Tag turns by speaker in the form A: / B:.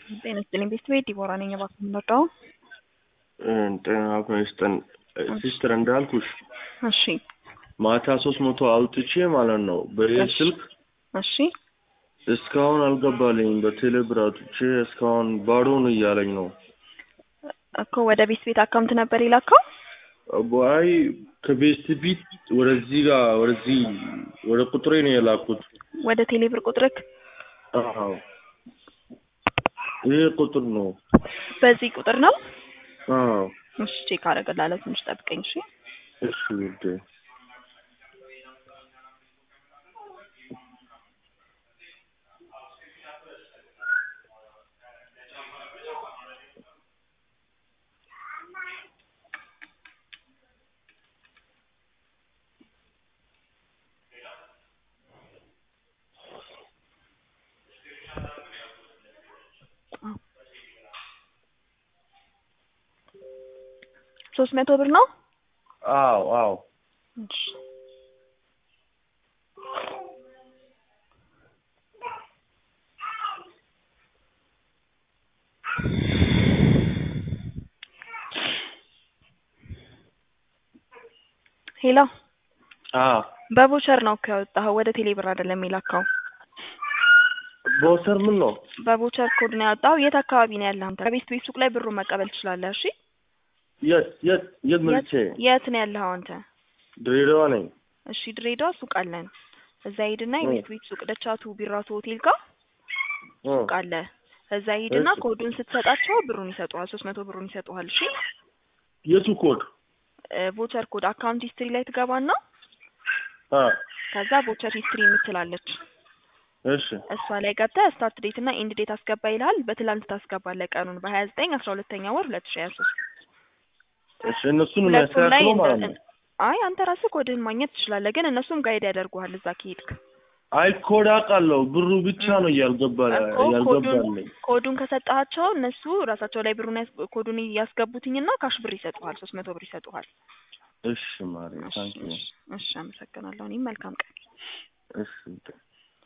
A: ጤና ይስጥልኝ ቤተሰቤ ዲቦራ ነኝ። እባክህ የምንወደው
B: ጤና ይስጥን ሲስተር እንዳልኩሽ
A: እሺ
B: ማታ ሶስት መቶ አውጥቼ ማለት ነው በይህ ስልክ
A: እሺ
B: እስካሁን አልገባልኝም። በቴሌብር አውጥቼ እስካሁን ባዶ ነው እያለኝ ነው።
A: እኮ ወደ ቤት ቤት አካውንት ነበር የላከው።
B: አይ ከቤት ቢት ወደዚህ ጋር ወደዚህ ወደ ቁጥሬ ነው የላኩት።
A: ወደ ቴሌብር ቁጥርክ
B: አዎ ይሄ ቁጥር ነው።
A: በዚህ ቁጥር ነው።
B: አዎ
A: እሺ ቼክ አደርግልሃለሁ። ትንሽ ጠብቀኝ እሺ።
B: እሺ ውዴ
A: ሶስት መቶ ብር ነው።
B: አዎ አዎ
A: እሺ ሄሎ
B: አዎ
A: በቮቸር ነው እኮ ያወጣኸው፣ ወደ ቴሌብር አይደለም የላከው።
B: ቦሰር ምን ነው?
A: በቮቸር ኮድ ነው ያወጣኸው። የት አካባቢ ነው ያለህ አንተ? ከቤት ቤት ሱቅ ላይ ብሩን መቀበል ትችላለህ። እሺ
B: የት የት የት መልቼ?
A: የት ነው ያለኸው አንተ?
B: ድሬዳዋ ነኝ።
A: እሺ ድሬዳዋ ሱቅ አለን። እዛ ሂድና የቤት ቤት ሱቅ ደቻቱ ቢራቱ ሆቴል ጋር ሱቅ አለ። እዛ ሂድና
B: እሺ።
A: ኮዱን ስትሰጣቸው ብሩን ይሰጡሃል። ሶስት መቶ ብሩን ይሰጡሃል። እሺ
B: የቱ ኮድ?
A: ቮቸር ኮድ አካውንት ሂስትሪ ላይ ትገባና
B: አ
A: ከዛ ቮቸር ሂስትሪ የምትላለች
B: እሺ
A: እሷ ላይ ገብተህ ስታርት ዴት እና ኢንድ ዴት አስገባ ይልሃል። በትላንት ታስገባለህ ቀኑን በሀያ ዘጠኝ አስራ ሁለተኛ ወር ሁለት ሺ ሀያ ሶስት
B: እሺ እነሱን
A: ሁለቱም ላይ
B: የሚያስተካክለው ማለት ነው።
A: አይ አንተ ራስህ ኮድህን ማግኘት ትችላለህ፣ ግን እነሱም ጋይድ ያደርጉሃል እዛ ከሄድክ
B: አይ ኮድ አውቃለሁ፣ ብሩ ብቻ ነው እያልገባ
A: እኮ ኮዱን
B: ያልገባልኝ።
A: ኮዱን ከሰጣቸው እነሱ ራሳቸው ላይ ብሩን ያስ- ኮዱን ያስገቡትኝና ካሽ ብር ይሰጡሃል። ሶስት መቶ ብር ይሰጡሃል።
B: እሺ ማሪ
A: እሺ
B: ታንኪ
A: እሺ፣ እሺ አመሰግናለሁ። እኔም መልካም ቀን
B: እሺ